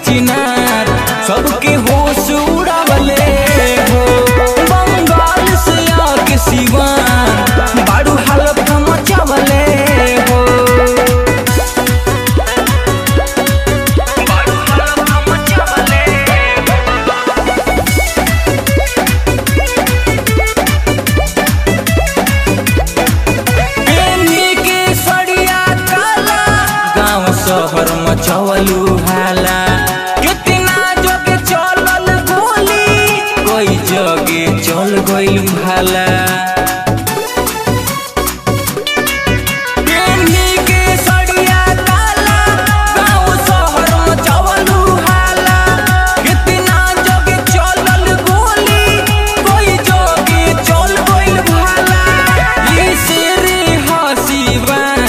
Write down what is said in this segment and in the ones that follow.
चिनार सबके होश उड़ावले हो बंगाल से आके सिवान बाड़ू हालत मचावले हो बाड़ू हालत मचावले प्रेमी के सड़िया काला गांव शहर मचवलू हाला कितना जगे चलल गोली कोई जगे चल गइल भाला प्रेमी के सड़िया काला गांव शहर मचवलू हाला कितना जगे चलल गोली कोई जगे चल गइल भाला ई शेरे हसीबान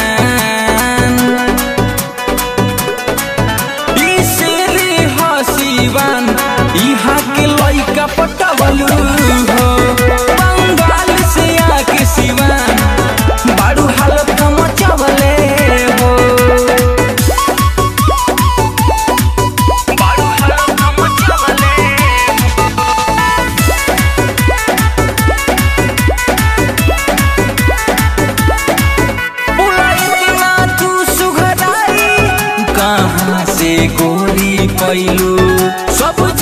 ई शेरे हसीबान इहाँ के लइका पटवलू हो बंगाल से आके सिवान बाड़ू हालत मचवले हो बाड़ू हालत मचवले बुलाइना तू सुघराई कहाँ से गोरी पैलू सब